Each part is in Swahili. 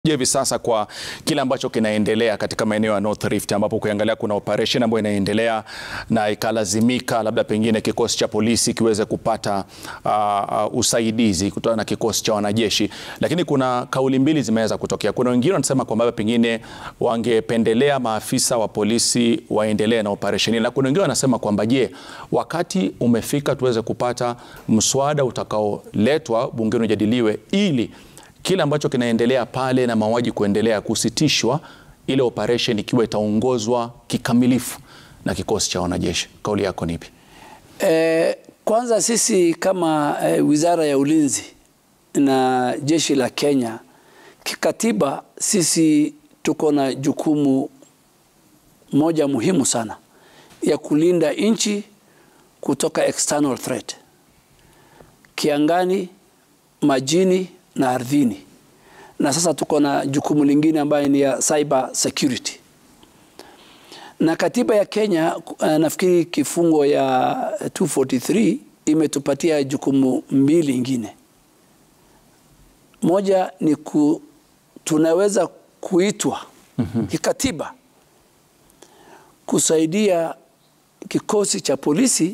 hivi sasa kwa kile ambacho kinaendelea katika maeneo ya North Rift ambapo ukiangalia kuna operation ambayo inaendelea na ikalazimika labda pengine kikosi cha polisi kiweze kupata uh, uh, usaidizi kutoka na kikosi cha wanajeshi, lakini kuna kauli mbili zimeweza kutokea. Kuna wengine wanasema kwamba pengine wangependelea maafisa wa polisi waendelee na operation hii, na kuna wengine wanasema kwamba je, wakati umefika tuweze kupata mswada utakaoletwa bungeni ujadiliwe ili kile ambacho kinaendelea pale na mauaji kuendelea kusitishwa, ile operation ikiwa itaongozwa kikamilifu na kikosi cha wanajeshi. Kauli yako ni ipi? Eh, kwanza sisi kama eh, Wizara ya Ulinzi na jeshi la Kenya kikatiba, sisi tuko na jukumu moja muhimu sana ya kulinda nchi kutoka external threat, kiangani, majini na ardhini, na sasa tuko na jukumu lingine ambayo ni ya cyber security. Na katiba ya Kenya uh, nafikiri kifungo ya 243 imetupatia jukumu mbili ingine. Moja ni ku, tunaweza kuitwa mm -hmm. kikatiba kusaidia kikosi cha polisi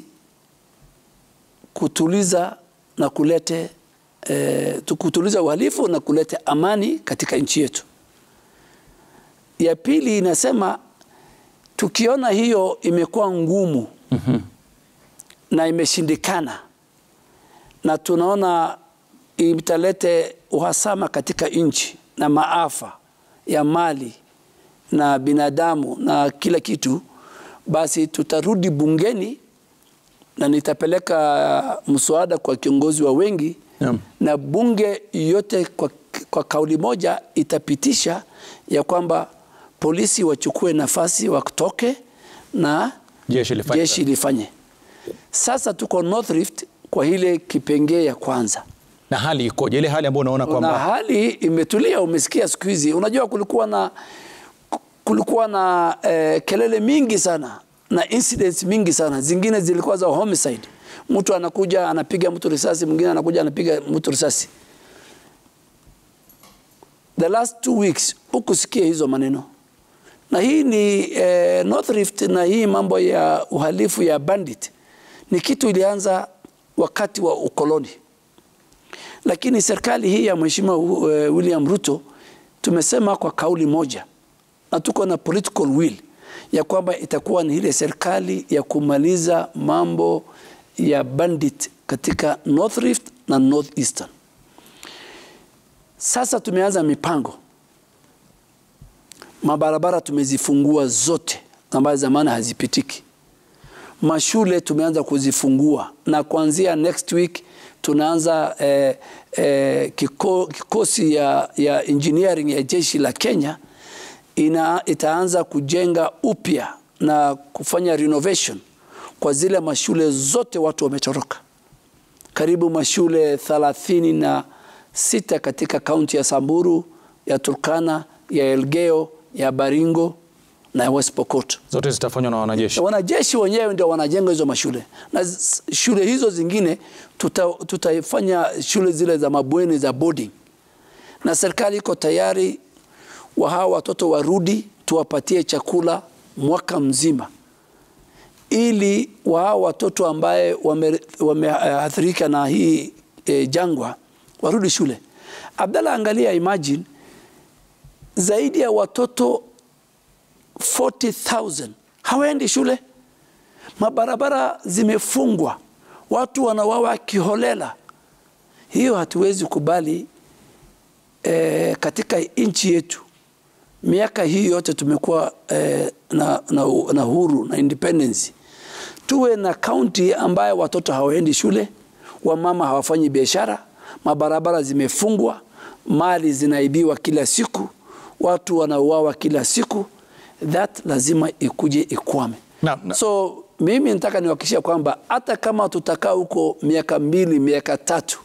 kutuliza na kulete eh, kutuliza uhalifu na kuleta amani katika nchi yetu. Ya pili inasema tukiona hiyo imekuwa ngumu mm -hmm. na imeshindikana na tunaona italete uhasama katika nchi na maafa ya mali na binadamu na kila kitu, basi tutarudi bungeni na nitapeleka mswada kwa kiongozi wa wengi yeah. na bunge yote kwa, kwa kauli moja itapitisha ya kwamba polisi wachukue nafasi watoke na Jeshi lifanye. jeshi lifanye. Sasa tuko North Rift kwa ile kipengee ya kwanza Na hali ikoje? Ile hali ambayo unaona na kwamba hali imetulia. Umesikia siku hizi, unajua kulikuwa na kulikuwa na eh, kelele mingi sana na incidents mingi sana, zingine zilikuwa za homicide. Mtu anakuja anapiga mtu risasi, mwingine anakuja anapiga mtu risasi. The last two weeks ukusikia hizo maneno, na hii ni eh, North Rift, na hii mambo ya uhalifu ya bandit ni kitu ilianza wakati wa ukoloni, lakini serikali hii ya Mheshimiwa uh, William Ruto tumesema kwa kauli moja na tuko na political will ya kwamba itakuwa ni ile serikali ya kumaliza mambo ya bandit katika North Rift na North Eastern. Sasa tumeanza mipango, mabarabara tumezifungua zote ambazo zamani hazipitiki. Mashule tumeanza kuzifungua na kuanzia next week tunaanza eh, eh, kiko, kikosi ya, ya engineering ya jeshi la Kenya ina, itaanza kujenga upya na kufanya renovation kwa zile mashule zote watu wametoroka, karibu mashule thelathini na sita katika kaunti ya Samburu, ya Turkana, ya Elgeyo, ya Baringo na West Pokot. zote zitafanywa na wanajeshi. Wanajeshi wenyewe ndio wanajenga hizo mashule na z- shule hizo zingine tuta, tutafanya shule zile za mabweni za boarding, na serikali iko tayari wa hawa watoto warudi, tuwapatie chakula mwaka mzima, ili wa hawa watoto ambaye wameathirika wame, uh, na hii eh, jangwa warudi shule. Abdalla, angalia, imagine zaidi ya watoto 40,000 hawaendi shule, mabarabara zimefungwa, watu wanawawa kiholela. Hiyo hatuwezi kubali e, katika nchi yetu. Miaka hii yote tumekuwa e, na, na, na huru na independence. Tuwe na kaunti ambayo watoto hawaendi shule, wamama hawafanyi biashara, mabarabara zimefungwa, mali zinaibiwa kila siku, watu wanauawa kila siku that lazima ikuje ikwame. Na- na- So mimi nataka niwahakikishia kwamba hata kama tutakaa huko miaka mbili miaka tatu,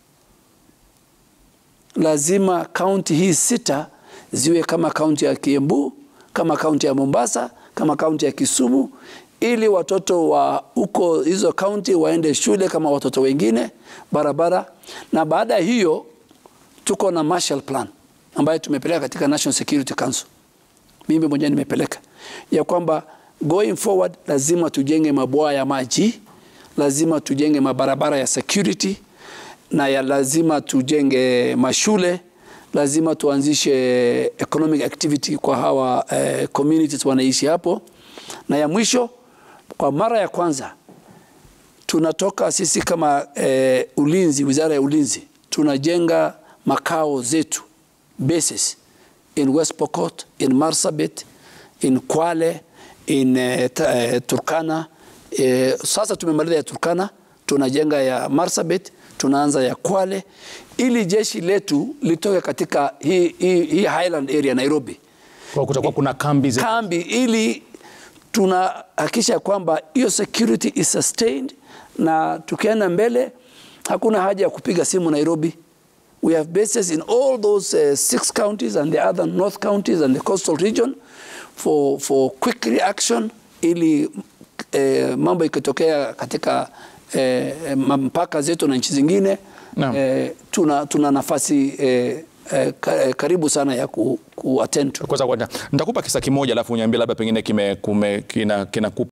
lazima kaunti hii sita ziwe kama kaunti ya Kiambu, kama kaunti ya Mombasa, kama kaunti ya Kisumu, ili watoto wa huko hizo kaunti waende shule kama watoto wengine, barabara. Na baada ya hiyo tuko na Marshall Plan ambayo tumepeleka katika National Security Council, mimi mwenyewe nimepeleka ya kwamba going forward lazima tujenge mabwawa ya maji, lazima tujenge mabarabara ya security na ya lazima tujenge mashule, lazima tuanzishe economic activity kwa hawa eh, communities wanaishi hapo, na ya mwisho, kwa mara ya kwanza tunatoka sisi kama eh, ulinzi, wizara ya ulinzi tunajenga makao zetu bases in West Pokot, in Marsabit, in Kwale, in eh, ta, eh, Turkana. Eh, sasa tumemaliza ya Turkana, tunajenga ya Marsabit, tunaanza ya Kwale ili jeshi letu litoke katika hii, hii, hii Highland area Nairobi Kwa kutakuwa kuna kambi ze... kambi ili tunahakikisha kwamba hiyo security is sustained, na tukienda mbele hakuna haja ya kupiga simu Nairobi. We have bases in all those uh, six counties and the other north counties and the coastal region for, for quick reaction ili eh, mambo ikitokea katika eh, mpaka zetu na nchi zingine Naam. eh, tuna, tuna nafasi eh, eh, ka- eh, karibu sana ya ku, ku attend to. Kwanza kwanza nitakupa kisa kimoja alafu uniambie labda pengine kime kume, kina, kinakupa